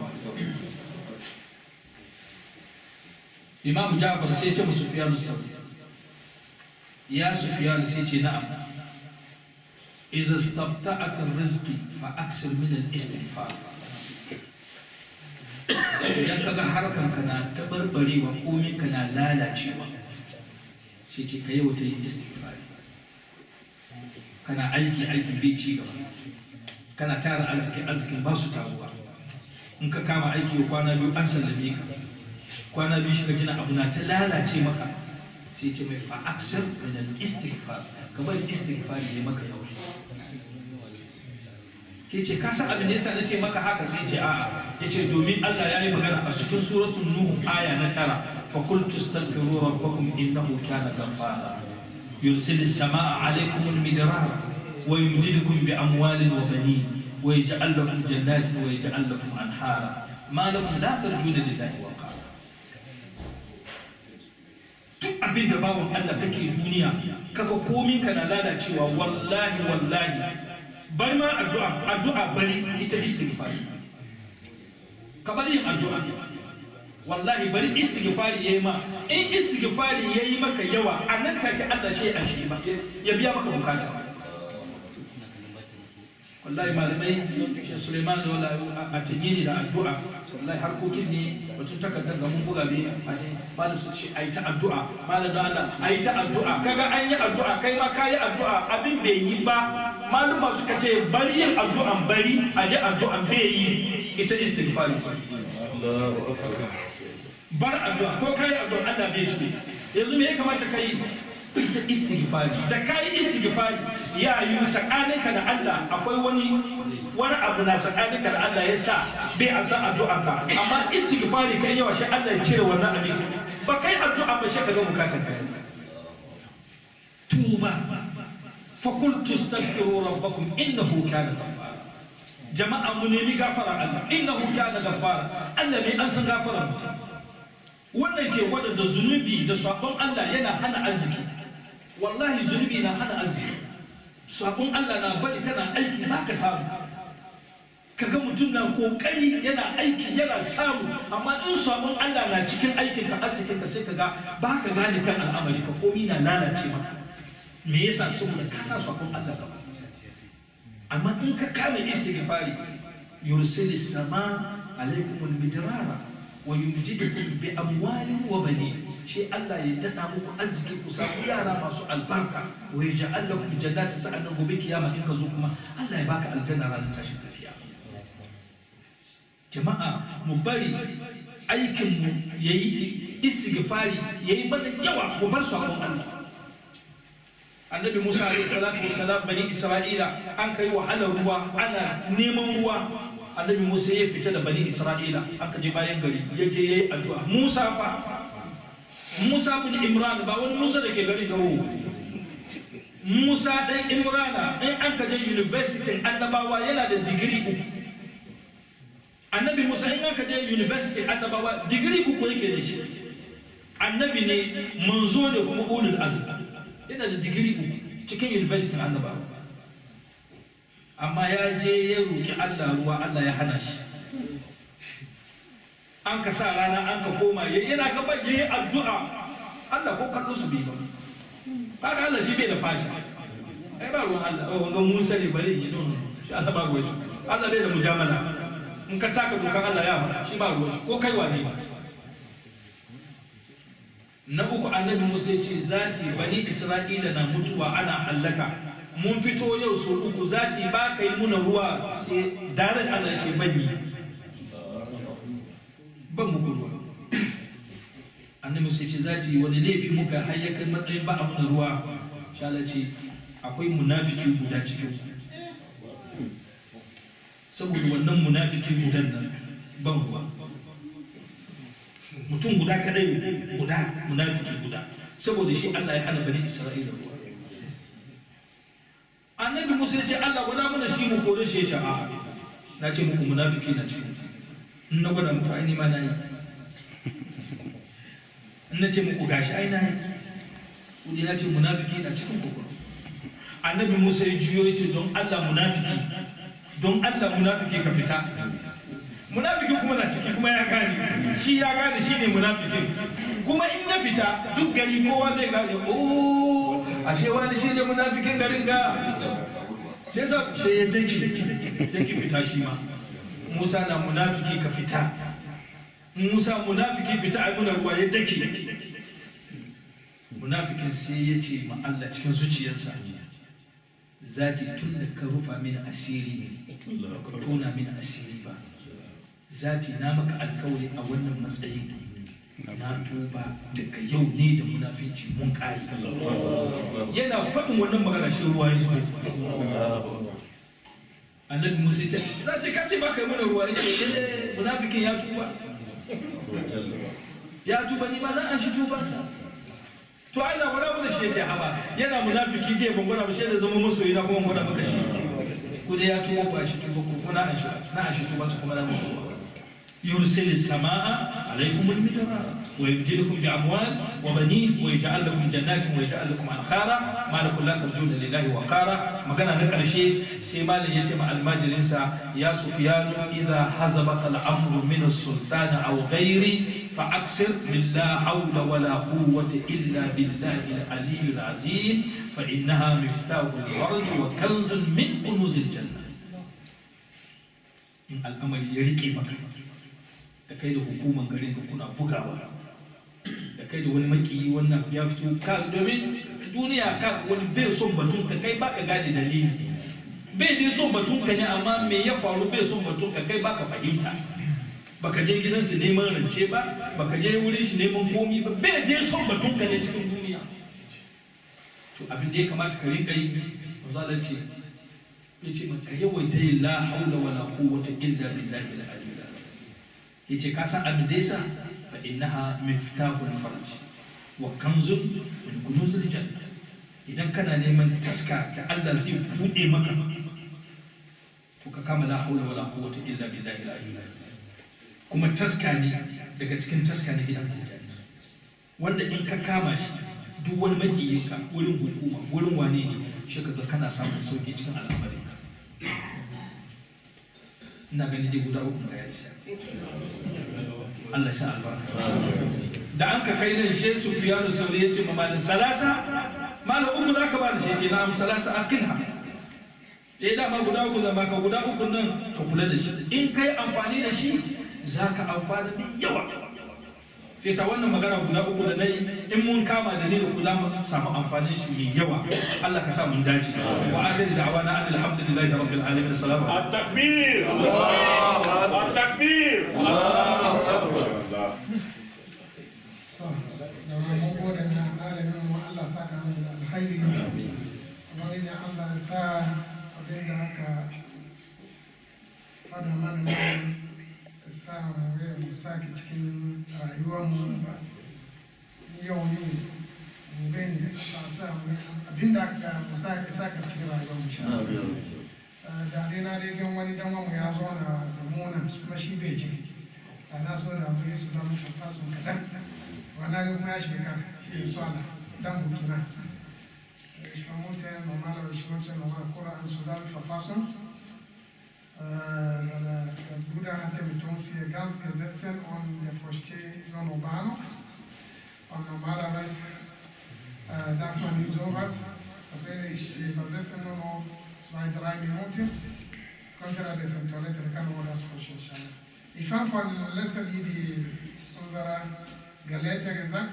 imam ja'far sai ce musu sufyan sauri ya sufyan sai ce na'am idza istafta'at ar-rizq fa aksir min al-istighfar idan kaga harkan ka na tabarbarewa komai ka na lalacewa sai ce ka yawa ta yi istighfar kana aiki aikin bai ci gaba kana tara arziki arzikin ba su taruwa in ka kama aiki kwana biyu an sallame ka kwana biyu shiga jina abu na ta lalace maka sai ce mai fa aksar min al istighfar ka bari istighfar ne maka yau ke ce ka san abin da yasa nace maka haka sai ce a'a yace domin Allah ya yi magana a cikin suratul nuh aya na tara fa qultu astaghfiru rabbakum innahu kana ghaffara يرسل السماء عليكم المدرار ويمددكم بأموال وبنين ويجعل لكم جنات ويجعل لكم أنهارا ما لكم لا ترجون لله وقارا duk abin da bawan Allah kake duniya kaga komin ka na lalacewa wallahi wallahi bari ma addu'a addu'a bari ita istighfari ka bari yin addu'a wallahi bari istighfari yayi ma in istighfari yayi maka yawa a nan take Allah shi a shi ba ya biya maka bukata wallahi malamai shi Suleiman da wala a tanyini da addu'a wallahi harkokin ne batun takardar ga mun buga be a ce malam su ce ayi ta addu'a malam da Allah ayi ta addu'a kaga an yi addu'a kai ma kayi addu'a abin bai yi ba maluma suka ce bari yin addu'an bari a je addu'an bai yi ita istighfari bar addu'a ko kai addu'a Allah bai so yanzu me ya kamata kai ita istighfari da kai istighfari ya yi tsakaninka da Allah akwai wani wani abu na tsakaninka da Allah ya sa bai an san addu'a ka amma istighfari kai yawa shi Allah ya cire wannan abin ba kai addu'a ba shi ka ga bukatar ka tuba fa qultu astaghfiru rabbakum innahu kana ghaffara jama'a mu nemi gafara Allah innahu kana ghaffara Allah ne an san gafara wannan ke gwada da zunubi da sabon Allah yana hana arziki wallahi zunubi na hana arziki sabon Allah na bari kana aiki ba ka samu kaga mutum na kokari yana aiki yana samu amma in sabon Allah na cikin aikin ka arzikin ka sai kaga ba ka gane kan al'amari ka komi na lalace maka me yasa saboda ka sa sabon Allah gaba amma in ka kame istighfari yursilis sama alaikum al-midrara wa yumjidukum bi amwalin wa banin shi Allah ya dada muku arziki ku samu yara masu albarka wa yaj'al lakum jannatin sa'annan gobe kiyama in ka zo kuma Allah ya baka aljanna ranar tashin tafiya jama'a mu bari aikin mu yayi istighfari yayi mana yawa mu bar sabon Allah annabi Musa alaihi salatu wassalam bani Isra'ila an kai wahalar ruwa ana neman ruwa annabi Musa ya fita da bani Isra'ila aka je bayan gari ya je yayi addu'a Musa fa Musa bin Imran ba wani Musa da ke gari da Musa dan Imrana in an ka je university annabawa yana da digiri uku annabi Musa in an ka je university annabawa digiri uku yake da shi annabi ne manzo ne kuma ulul azmi yana da digiri uku cikin university annabawa amma ya je ya roƙi Allah ruwa Allah ya hana shi an ka sa rana an ka koma ya yana gaban ya yi addu'a Allah ko kallon su bai ba kaga Allah shi bai da fashi ai ba ruwan Allah oh wanga Musa ne bari yi don shi Allah ba ruwan shi Allah bai da mujamala in ka taka dokan Allah ya faɗa shi ba ruwan shi ko kai wane ba na uku annabi Musa ya ce zati bani Isra'ila na mutuwa ana hallaka mun fito yau so uku zati ba kai muna ruwa sai daren Allah ce banyi ban muku ruwa annabi sai ce zati wani laifi muka har ya kai matsayin ba a muna ruwa shala ce akwai munafiki guda cikin saboda wannan munafiki gudan nan ban ruwa mutum guda kadai guda munafiki guda saboda shi Allah ya hana bani Isra'ila ruwa annabi musa ya ce allah gwada mana shi mu kore shi ya ce a na ce muku munafiki na cikin in na gwada muku ai ma na yi in na ce muku gashi ai na yi kudi na ce munafiki na cikin kokoro annabi musa ya juyo ya ce don allah munafiki don allah munafiki ka fita munafiki kuma na ciki kuma ya gane shi ya gane shi ne munafikin kuma in ya fita duk gari kowa zai gane o ashe wani shi ne munafikin garin ga shi yasa shi ya daki daki fita shi ma musa na munafiki ka fita musa munafiki fita a muna ruwa ya daki munafikin sai ya ce ma Allah cikin zuciyarsa zati tun da ka rufa mini asiri ka tona mini asiri ba zati na maka alkawari a wannan matsayi na tuba daga yau ne da munafinci mun kare yana faɗin wannan magana shi ruwa ya zuwa annabi musa ya ce za ce kace ba kai mana ruwa ya ce eh munafikin ya tuba ya tuba ni ma na an shi tubansa to Allah wani abu da shi ya ce haba yana munafiki je ban gwada ba shi da zama masoyi na kuma gwada maka shi ko dai ya tuba ba shi tuba ko na an shi na an shi tuba su kuma na mutuwa يرسل السماء عليكم المدرار ويبدلكم باموال وبنين ويجعل لكم جنات ويجعل لكم انهارا ما لكم لا ترجون لله وقارا magana na karshe sai malam ya ce ma almajirinsa ya sufyanu idza hazabaka al-amru min as-sultan aw ghairi fa aksir min la hawla wa la quwwata illa billahi al-ali al-azim fa innaha miftahu al-farj wa kanzun min kunuz al-janna in al'amari ya rike maka da kai da hukuman garin ka kuna bugawa da kai da wani makiyi wannan ya fito ka domin duniya ka wani bai son batun ka kai baka gane dalili bai dai son batun ka ne amma me ya faru bai son batun ka kai baka fahimta baka je gidansu neman rance ba baka je wurin shi neman komi ba bai dai son batun ka ne cikin duniya to abin da ya kamata ka rinka yi mazalar ce ya ce maka yawaita yin la haula wala quwwata illa billahi al-aliyyil ya ce kasan abin da yasa fa innaha miftahul farj wa kanzun min kunuzil janna idan kana neman taska da Allah zai bude maka to ka kama la haula wala quwwata illa billahi al-aliyyil kuma taska ne daga cikin taska ne gidan aljanna wanda in ka kama shi duk wani makiyinka wurin hukuma wurin wane ne shi kaga kana samun sauki cikin al'amarinka ina gani dai guda uku ga ya isa Allah ya sa albarka da an ka kai nan she Sufyanu Sauri ya ce ma malin salasa malam uku da aka bani shi ce na'am salasa akinha eh dama guda uku zan baka guda uku nan ka kula da shi in kai amfani da shi zaka amfana da yawa sai sa wannan magana guda uku da nayi in mun kama da ni da kula mu samu amfanin shi mai yawa Allah ka sa mun dace wa akhir da'wana alhamdulillahi rabbil alamin assalamu alaikum التكبير التكبير jama'a mun gode na malamin mu Allah saka mai da alkhairi kuma ina Allah ya sa abin da aka fada mana nan ya sa mu ya mu sake cikin rayuwar mu yau ne gobe ne Allah sa mu abin da aka mu sake sake cikin rayuwar mu sha da dai na dai gan wani dan mu ya zo na da muna kuma shi bai ce da na so da mu yi su don fasun kadan wannan ga kuma ya shiga kan shi ne swala dan burkina ich vermute normalerweise ich wollte noch mal Koran zusammenfassen äh, der, der Bruder hatte mit uns hier ganz gesessen und er versteht nur Urbano und normalerweise äh, darf man nicht sowas das werde ich übersetzen nur noch zwei, drei Minuten könnte er das in Toilette, dann kann man das verstehen inshallah. Ich fange von letzter Lied die unserer Gelehrter gesagt.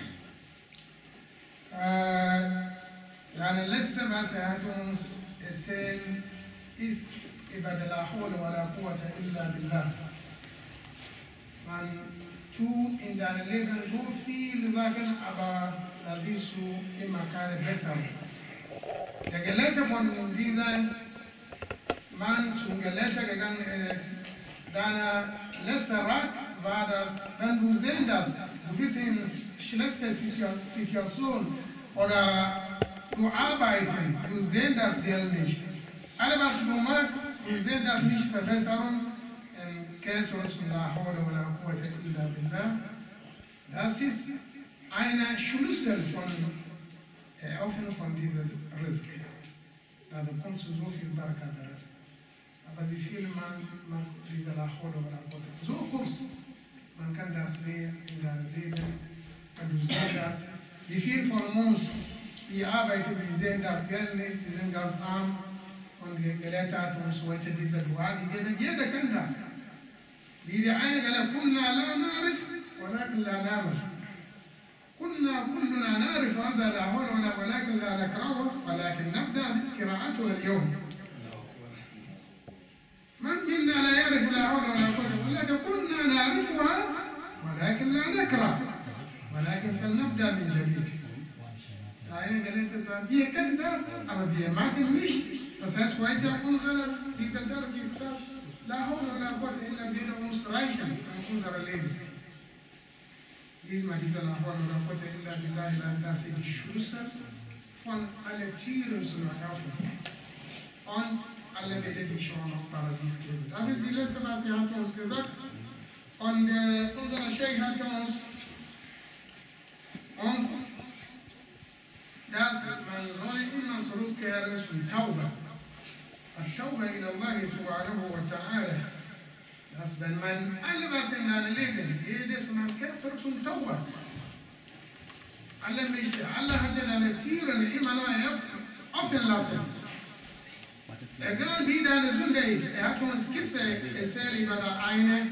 Äh, يعني letzte, was er hat uns erzählt, ist über die La Hawla wa la Quwwata illa billah. Man tut in deinem Leben so viele Sachen, aber da siehst du immer keine besseren. Der Gelehrte von diesem Mann zum Gelehrter gegangen ist, deine letzte Rat war das, wenn du sehen, dass du bist in schlechter Situation oder du arbeiten, du sehen das Geld nicht. Alles was du machst, wir sehen das nicht verbessern in Kessungs la hawla wala quwwata illa billah. Das ist eine Schlüssel von Eröffnung von diesem Risk. Da bekommst du so viel Baraka darin. Aber wie viel man, man diese la hawla wala quwwata. So kurz, man kann das leben in deinem Leben. Und du siehst das. Wie viel von uns, die arbeiten, wir sehen das Geld nicht, wir sind ganz arm. Und der Gelehrte hat uns heute diese Dua gegeben. Jeder kann das. Wie der eine gesagt كنا لا نعرف ولكن لا نعمل. كنا كلنا نعرف هذا لا حول ولا ولكن لا نكرهه ولكن نبدا بقراءته اليوم. من منا لا يعرف لا حول ولا قوه ولكن كنا نعرفها ولكن لا نكره ولكن فلنبدا من جديد. Eine Gelehrte sagt, wir kennen das, aber wir machen nicht. Das heißt, heute unsere, dieser Dars ist das, la hawla wala quwwata illa billah uns reichen an unser Leben. Diesmal dieser la hawla wala quwwata illa billah, das ist die Schlüssel von allen Tieren zu erkaufen. Und alle werden die schon auf Paradies geben. Das ist die letzte, was er hat uns gesagt. Und äh, unser Sheikh hat uns, uns das man soll immer zurückkehren zum Tauber. التوبة إلى الله سبحانه وتعالى Das wenn man alle was in deinem Leben, jedes Mal kehrt zurück zum Tauber. Alle möchte, alle hat deine Tiere immer nur offen lassen. Egal wie deine Sünde ist, er hat uns Kisse erzählt über der eine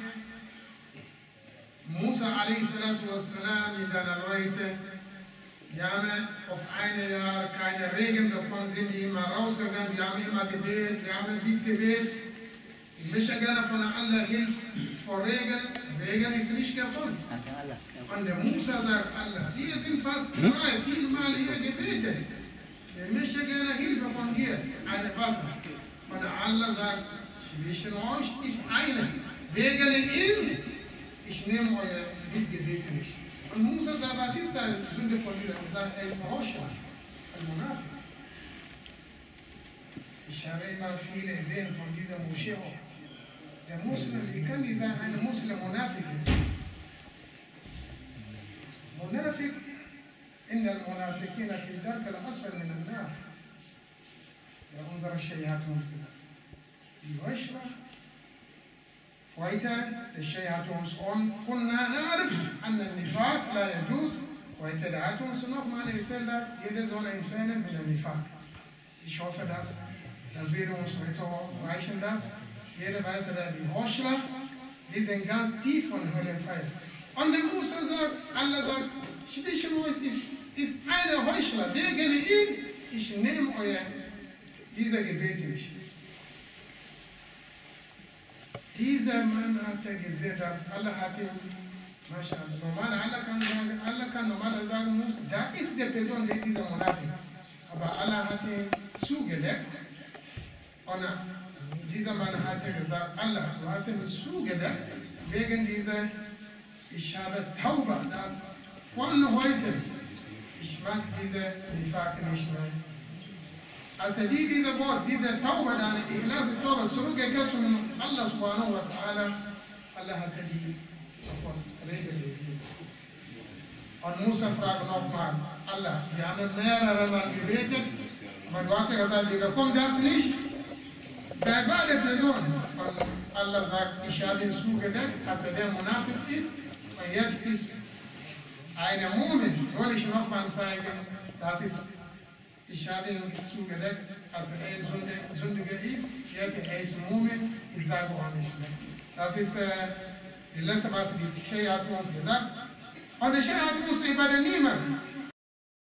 Musa a.s. mit deiner Leute wir haben auf ein Jahr keine Regen bekommen, sind die immer rausgegangen, wir haben immer gebetet, wir haben Lied gebetet. Ich möchte gerne von aller Hilfe vor Regen. Regen ist nicht gekommen. Und der Musa sagt, Allah, wir sind fast drei, viermal hier gebetet. Ich möchte gerne Hilfe von dir, eine Wasser. Und Allah sagt, zwischen euch ist eine. Wegen ihm, ich nehme euer Mitgebet nicht. Und Musa sagt, was ist eine Sünde von dir? Und sagt, er ist Roscha, ein Monafik. Ich habe immer viele erwähnt von dieser Moschee auch. Der Muslim, wie kann die sagen, ein Muslim Monafik ist? Monafik, in der Monafikina fi dark al-asfal min an-nar. Ja, unsere Sheikh hat uns gesagt. Die Heuchler Heute, der Sheikh hat uns on, كنا نعرف أن النفاق لا يجوز heute der hat uns nochmal erzählt, dass jeder soll entfernen mit dem Nifaq. Ich hoffe, dass das wird uns heute reichen, dass jeder weiß, dass die Heuchler, die sind ganz tief von Höllenfeuer. Und der Musa sagt, Allah sagt, zwischen euch ist, ist eine Heuchler, wegen ihm, ich nehme euer, diese Gebete nicht. Dieser Mann hat er gesehen, dass Allah hat ihn, Maschallah, normal, Allah kann, sagen, Allah kann normal sagen muss, da ist der Person, der dieser Monafik. Aber Allah hat ihn zugedeckt. Und dieser Mann hat gesagt, Allah, du hast ihn zugedeckt, wegen dieser, ich habe Tauber, das von heute, ich mag diese Nifak nicht mehr. Also wie dieser Wort, diese Taube, deine Ikhlas, Taube, zurückgegessen von Allah subhanahu wa ta'ala, Allah hat die sofort Regel gegeben. Und Musa fragt nochmal, Allah, wir haben mehrere Mal gebetet, aber du hast gesagt, wir bekommen das nicht. Bei beiden Personen, und Allah sagt, ich habe ihn zugedeckt, dass er der Monafik ist, und jetzt ist eine Mumin, soll ich nochmal zeigen, das ist ich habe ihn zugedeckt, als er Sünde, Sündiger ist. Jetzt er ist Mumin, ich sage auch nicht mehr. Das ist äh, die letzte, was die Sheikh hat uns gesagt. Und der Sheikh hat uns übernehmen.